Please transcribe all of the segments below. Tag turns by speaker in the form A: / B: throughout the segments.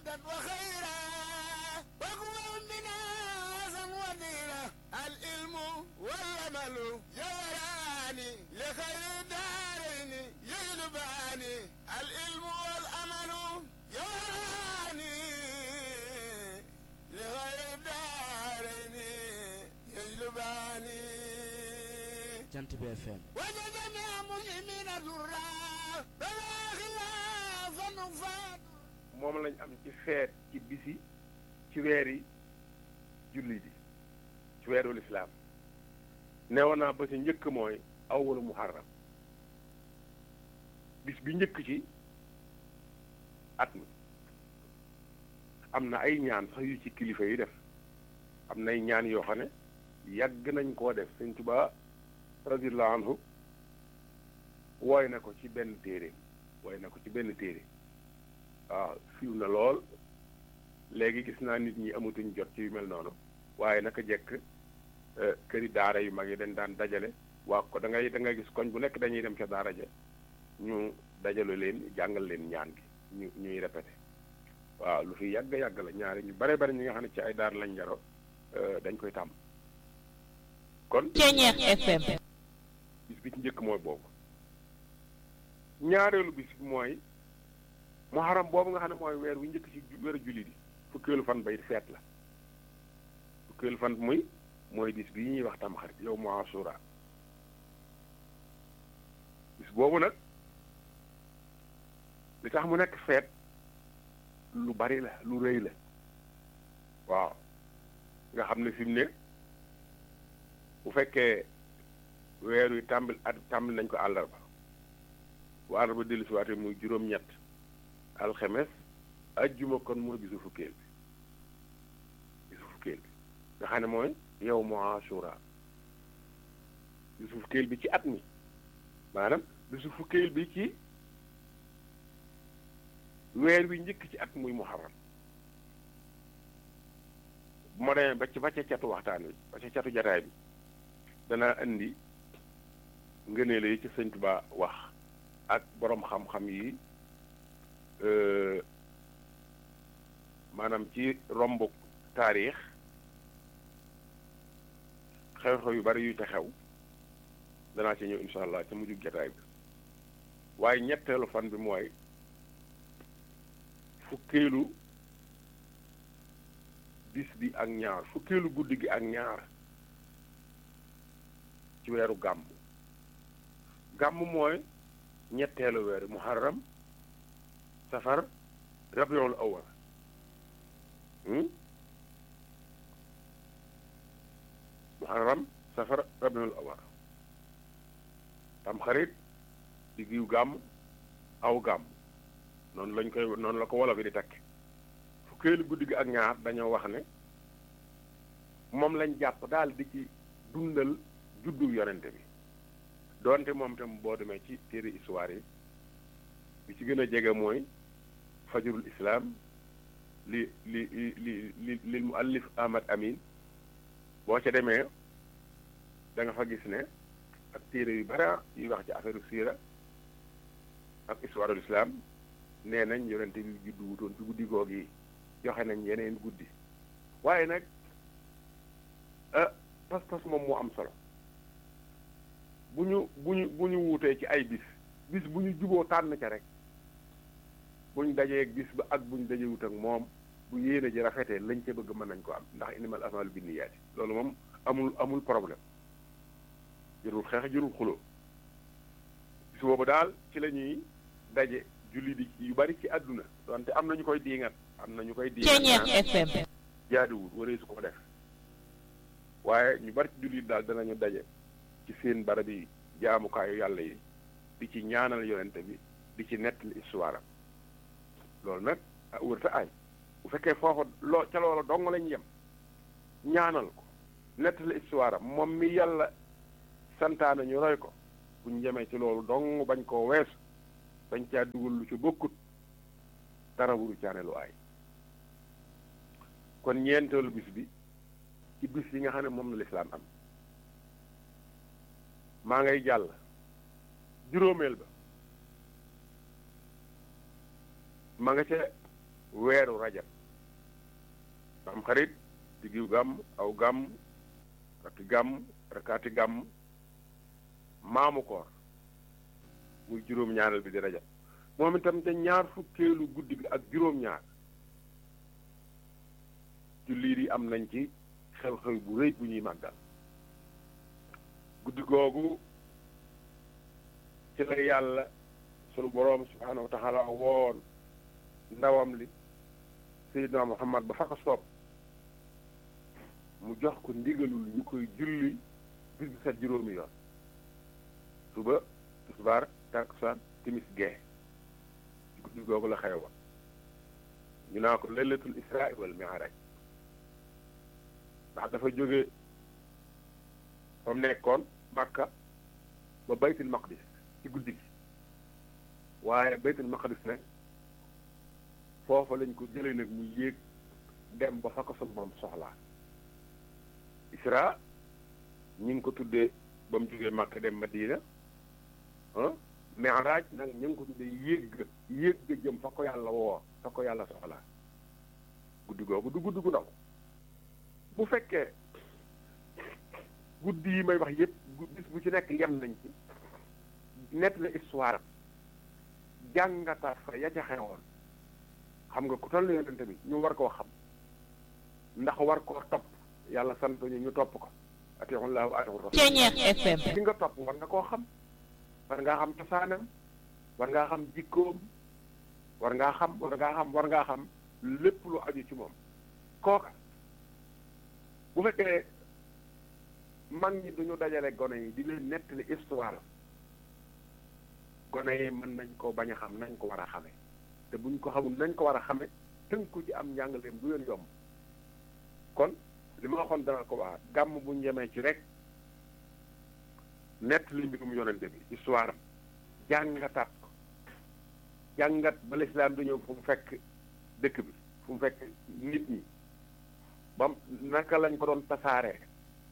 A: وخيرا وقوة منا وزن وديرة العلم والعمل جوراني لخير الدارين يجلباني العلم والعمل جوراني لخير الدارين يجلباني
B: jant bi FM
A: وجدنا مسلمين ذرا بلا خلاف نفاد
C: moom lañ am ci feet ci bisi ci weeri julli di ci weeru lislaam neewoon naa ba ci njëkk mooy awwalu muharram bis bi njëkk ci at mi am na ay ñaan sax yu ci kilifa yi def am nay ñaan yoo xam ne yàgg nañ koo def sëñ Tuubaa radiyallahu anhu wooy na ko ci benn téere wooy na ko ci benn téere waaw fiw na lool léegi gis naa nit ñi amatuñ jot ci yu mel noonu waaye naka jekk këri daara yu mag yi dañ daan dajale waa ko da ngay da ngay gis koñ bu nekk dañuy dem ca daara ja ñu dajale leen jàngal leen ñaan gi ñu ñuy répété waaw lu fi yàgg yàgg la ñaari ñu bare bare ñi nga xam ne ci ay daara lañ jaro dañ koy tàmm kon
D: Ceñeex FM
C: bis bi ci njëkk mooy boobu ñaareelu bis bi mooy muharram boobu nga xam ne mooy weer wi njëkk ci weeru julli di fukkeelu fan bay feet la fukkeelu fan muy mooy bis bi ñuy wax tamxarit yow mu asura bis boobu nag li tax mu nekk feet lu bari la lu rëy la waaw nga xam ne fi mu ne bu fekkee weer wi tàmbal at tàmbali nañ ko àllarba bu àllarba dellu si waate muy juróom-ñett alxemes ajjuma kon mooy bisu fukkeel bi bisu fukkeel bi nga xam ne mooy yow mu asura bisu fukkeel bi ci at mi maanaam bisu fukkeel bi ci weer wi njëkk ci at muy muharram bu ma demee ba ci ba ca catu waxtaan wi ba ca catu jataay bi dana indi ngëneel yi ci sëñ Tuba wax ak boroom xam-xam yi maanaam ci romb taarix xew-xew yu bari yu te xew danaa ci ñëw insha allah ca mujjug jataay bi waaye ñetteelu fan bi mooy fukkeelu bis bi ak ñaar fukkeelu guddi gi ak ñaar ci weeru gàmm gàmm mooy ñetteelu weeru muharram safar rabiul awal muharram safar rabiul awal tam xarit diggiw gàmm aw gàmm noonu lañ koy noonu la ko wolof yi di takk fukkeelu guddi gi ak ñaar dañoo wax ne moom lañ jàpp daal di ci dundal juddu yonente bi doonte moom tam boo demee ci téere histoire yi bi ci gën a jege mooy fajrul islam li li li li lil muallif ahmad amin boo ca demee da nga fa gis ne ak téere yu bara yuy wax ci affaire siira ak histoire ul islam nee nañ yonente bi juddu wutoon ci guddi goog yi joxe nañ yeneen guddi waaye nag ah pas-pas moom moo am solo bu ñu bu ñu bu ñu wuutee ci ay bis bis bu ñu juboo tànn ca rek bu ñu dajee ak bis ba ak bu ñu dajee wut ak moom bu yéene ji rafetee lañ ca bëgg mën nañ ko am ndax inimal amalu binniyaati loolu moom amul amul problème jërul xeex jërul xuloo bis boobu daal ci la ñuy daje julli di yu bari ci àdduna donte am na ñu koy diingat am na ñu koy diingat
D: Ceñeex FM
C: jaaduwul waree su ko def waaye ñu bari ci jullit daal danañu daje ci seen barab yi jaamukaayu yàlla yi di ci ñaanal yonente bi di ci nettali histoire am loolu nag ah wërta ay bu fekkee foofu loo ca loola dong lañ yem ñaanal ko nettali histoire am moom mi yàlla santaane ñu roy ko buñ jemee ci loolu dong bañ koo weesu bañ caa dugal lu ci bokkut dara wuru caane lu aay kon ñeenteelu bis bi ci bis yi nga xam ne moom la lislaam am maa ngay jàll juróomeel ba ma nga ca weeru rajab am xarit diggu gàmm aw gàmm rakki gàmm rakkaati gàmm maamu koor muy juróom-ñaareel bi di rajab moom itam te ñaar fukkeelu guddi bi ak juróom-ñaar jullit yi am nañ ci xew-xew bu rëy bu ñuy màggal guddi googu ci la yàlla sunu boroom subhaanahu wa taala woon ndawam li Seydina Muhammad ba fa ko soob mu jox ko ndigalul ñu koy julli bis bi set juróomi yoon suba tisbaar takkusaan timis gee guddi googu la xewa ñu naa ko laylatul israa wal mi'raaj ndax dafa jóge fa mu nekkoon Makka ba baytul maqdis ci guddi gi waaye baytul maqdis nag foofa lañ ko jëlee nag mu yéeg dem ba fa ko sunu borom soxlaa isra ñi ngi ko tuddee ba mu jógee Makka dem Madina ah mi'raaj nag ñu ngi ko tuddee yéeg ga yéeg ga jëm fa ko yàlla woo fa ko yàlla soxlaa guddi googu du guddi gu ndaw bu fekkee guddi yi may wax yépp bis bu ci nekk yem nañ ci nett la histoire am jàngataat fa ya ca xewoon xam nga ku toll yonente bi ñu war koo xam ndax war koo topp yàlla sant ñu ñu topp ko atiullahu wa atiur rasul
D: FM
C: li nga topp war nga koo xam war ngaa xam cosaanam war ngaa xam jikkoom war ngaa xam war ngaa xam war ngaa xam lépp lu aju ci moom kooka bu fekkee mag ñi duñu dajale gone yi di leen nettali histoire gone yi mën nañ ko bañ a xam nañ ko war a xame te buñ ko xamul nañ ko war a xame tënku ci am njàngaleem du leen yomb kon li ma waxoon dana ko waa gàmm buñ yemee ci rek nettali mbirum yonente bi histoire am jàngataat ko jàngat ba lislaam du ñëw fu mu fekk dëkk bi fu mu fekk nit ñi bam naka lañ ko doon tasaaree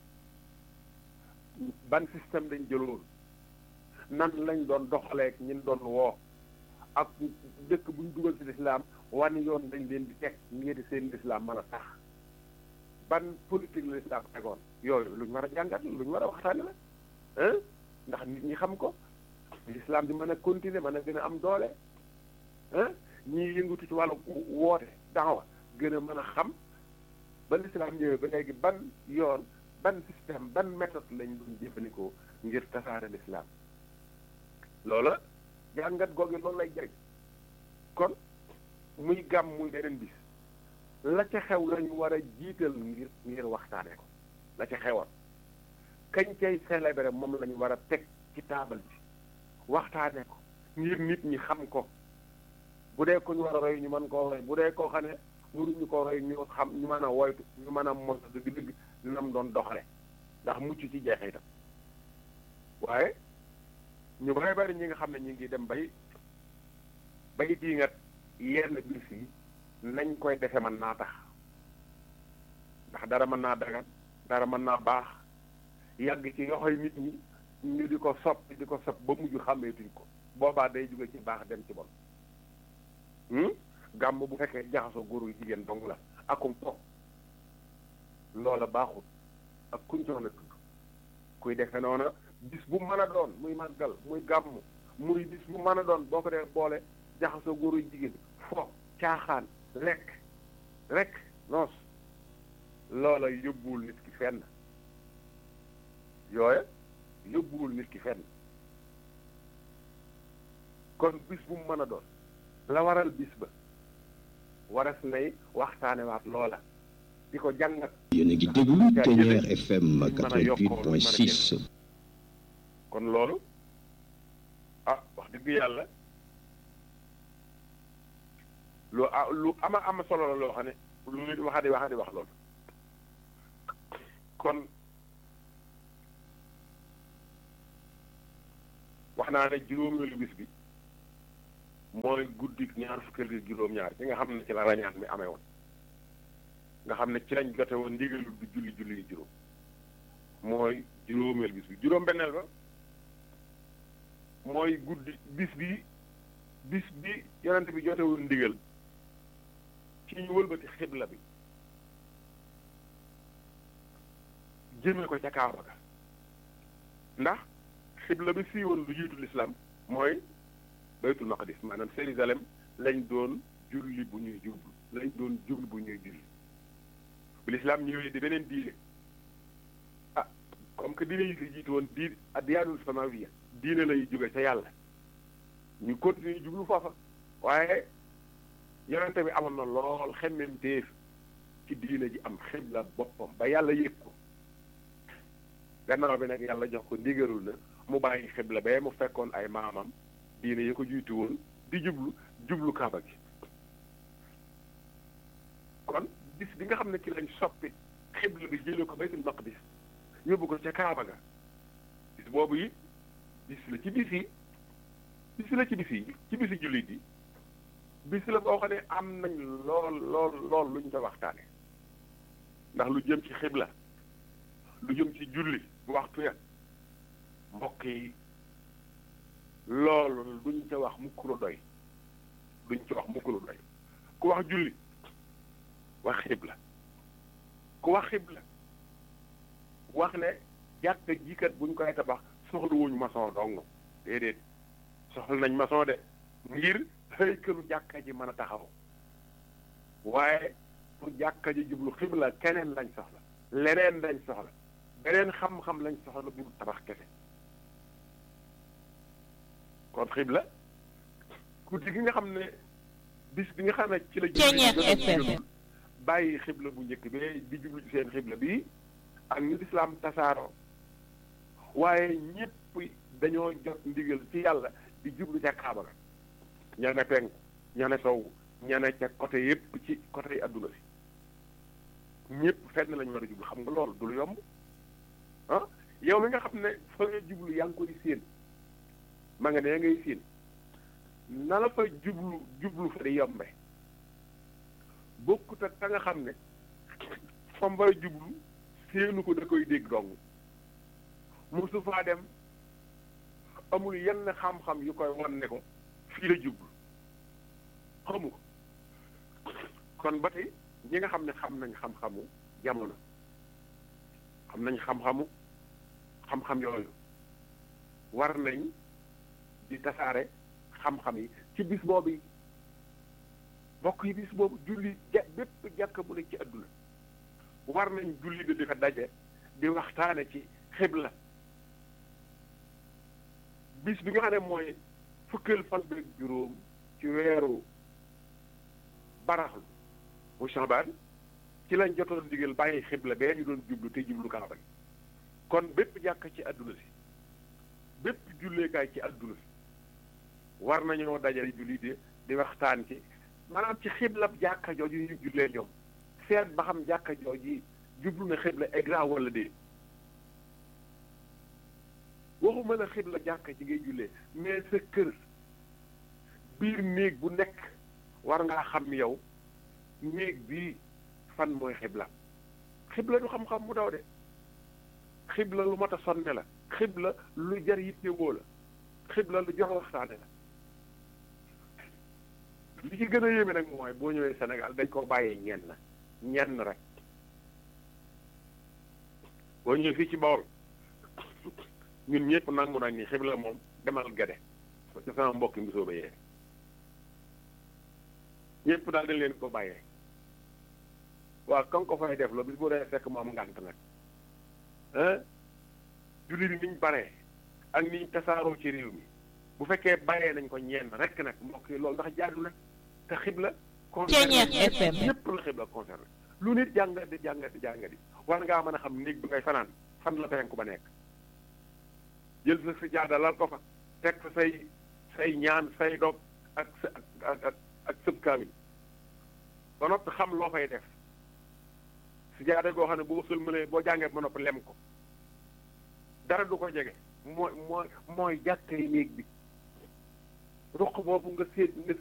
C: ban système lañ jëloon nan lañ doon doxaleek ñin doon woo ak dëkk buñ dugal ci lislaam wan yoon dañ leen di teg ngir seen lislaam mën a tax ban politique la lislaam tegoon yooyu lu ñu war a jàngat lu ñu war a waxtaane la hein ndax nit ñi xam ko lislaam di mën a continuer mën a gën a am doole hein ñii yëngatu ci wàllu woote daawa gën a mën a xam ba lislaam ñëwee ba léegi ban yoon ban système ban méthode lañ doon jëfandikoo ngir tasaare lislaam loola jàngat googu loolu lay jëriñ kon muy gàmm muy beneen bis la ca xew lañu war a jiital ngir ngir waxtaane ko la ca xewoon kañ cay célébrer moom lañu war a teg ci taabal bi waxtaane ko ngir nit ñi xam ko bu dee ko ñu war a roy ñu mën koo roy bu dee koo xam ne waruñu ko roy ñu xam ñu mën a woytu ñu mën a mos dëgg-dëgg nam doon doxale ndax mucc ci jeexitam waaye ñu bari bari ñi nga xam ne ñu ngi dem bay bay dii nga yenn bis yi nañ koy defe mën naa tax ndax dara mën naa dagan dara mën naa baax yàgg ci yoxoy nit ñi ñu di ko sopp di ko sopp ba mujj xàmmeetuñ ko boobaa day jóge ci baax dem ci bon gàmm bu fekkee jaxasoo góor yu jigéen dong la akum po loola baaxul ak kuñ ci mën a tudd kuy defe noona bis bu mën a doon muy màggal muy gàmm muy bis bu mën a doon boo ko dee boole jaxasoo góor yu jigéen fo caaxaan lekk rek noos loola yóbbuwul nit ki fenn yooya yóbbuwul nit ki fenn kon bis bu mu mën a doon la waral bis ba waras nay waxtaane waat loola di ko jàngat
E: yéen a ngi déglu Ténière FM 88.6
C: kon loolu ah wax dëgg yàlla lu a lu ama ama solo la loo xam ne lu nit waxa di waxa di wax loolu kon wax naa ne juróomeelu bis bi mooy guddi ñaar fukkeel gi juróom-ñaar ci nga xam ne ci la rañaan mi amee woon nga xam ne ci lañ jote woon ndigalul bi julli julli yi juróom mooy juróomeel bis bi juróom-benneel ba mooy guddi bis bi bis bi yonent bi jote woon ndigal ci ñu wëlbati xibla bi jëme ko ca Kaaba ga ndax xibla bi siiwoon lu jiitu lislaam mooy baytul maqdis maanaam Jérusalem lañ doon julli bu ñuy jublu lañ doon jublu bu ñuy julli bu lislaam ñëwee di beneen diine ah comme que diine yi fi jiitu woon di addiyaanul samawiya diine lay jóge ca yàlla ñu continuer jublu foofa waaye yonente bi amoon na lool xemmem téef ci diine ji am xibla boppam ba yàlla yëg ko gannaaw bi nag yàlla jox ko ndigalul na mu bàyyi xibla ba mu fekkoon ay maamam diine yi ko jiitu woon di jublu jublu kaaba gi kon bis bi nga xam ne ci lañ soppi xibla bi jële ko baytul maqdis yóbbu ko ca kaaba ga bis boobu yi bis la ci bis yi bis la ci bis yi ci bisi jullit yi bis la boo xam ne am nañ lool lool lool luñ ko waxtaane ndax lu jëm ci xibla lu jëm ci julli waxtu ya mbokk yi loolu duñ ca wax mukk lu doy duñ ca wax mukk lu doy ku wax julli wax xibla ku wax xibla wax ne jàkka jikat buñ koy tabax soxla wuñ maçon dong déedéet soxla nañ maçon de ngir xëykalu jàkka ji mën a taxaw waaye pour jàkka ji jublu xibla keneen lañ soxla leneen lañ soxla beneen xam-xam lañ soxla bu tabax kese kon xibla guddi gi nga xam ne bis bi nga xam ne ci la julli bàyyi xibla bu njëkk bi di jublu ci seen xibla bi ak ñu lislaam tasaaroo waaye ñépp dañoo jot ndigal ci yàlla di jublu ca kaaba ga ña ne penku ña ne sow ña ne ca côté yépp ci côté yi adduna si ñépp fenn lañu war a jublu xam nga loolu du lu yomb ah yow mi nga xam ne fa nga jublu yaa ngi koy séen ma nga ne ngay séen na la fa jublu jublu fa di yombe bokkut ak ka nga xam ne fa mbay jublu séenu ko da koy dégg dong mosu faa dem amul yenn xam-xam yu koy wan ne ko fii la jublu xamu ko kon ba tey ñi nga xam ne xam nañ xam-xamu jamono xam nañ xam-xamu xam-xam yooyu war nañ di tasaare xam-xam yi ci bis boobu yi bokk yi bis boobu julli ja bépp jàkk bu nekk ci adduna war nañ julli di fa daje di waxtaane ci xibla bis bi nga xam ne mooy fukkeel fan bi juróom ci weeru baraxlu bu Shaabaan ci lañ jotoon digal bàyyi xibla bee ñu doon jublu te jublu kaaba gi kon bépp jàkk ci adduna si bépp julleekaay ci adduna si war nañoo dajale julli di di waxtaan ci maanaam ci xiblab jàkka jooju ñu jullee ñoom seet ba xam jàkka jooju jublu na xibla exact wala déet waxuma la xibla jàkka ji ngay jullee mais sa kër biir néeg bu nekk war ngaa xam yow néeg bii fan mooy xibla xibla du xam-xam mu daw de xibla lu mat a sonne la xibla lu jar yittewoo la xibla lu jox waxtaane la li ci gën a yéeme nag mooy boo ñëwee Sénégal dañ ko bàyyee ñenn ñenn rek boo ñëwee fii ci Bawol ñun ñëpp nangu nañ ni xibla moom demal gade ci sama mbokki mbisoo ba yee ñëpp daal dañ leen ko bàyyee waaw kan ko fay def la bis boo dee fekk mu am ngànt nag ah julli bi niñ baree ak niñ tasaaroo ci réew mi bu fekkee bàyyee nañ ko ñenn rek nag mbokk yi loolu ndax jaadu na te xibla concerné ñëpp la xibla concerné lu nit jàngat di jàngat di jàngat di war ngaa mën a xam néeg bi ngay fanaan fan la penku ba nekk jël sa si jaada lal ko fa teg fa say say ñaan say dog ak sa ak ak ak sëb kaamil ba noppi xam loo fay def si jaada goo xam ne boo sëlmalee boo jàngee ba noppi lem ko dara du ko jege mooy mooy mooy jàkkay néeg bi ruq boobu nga séet nga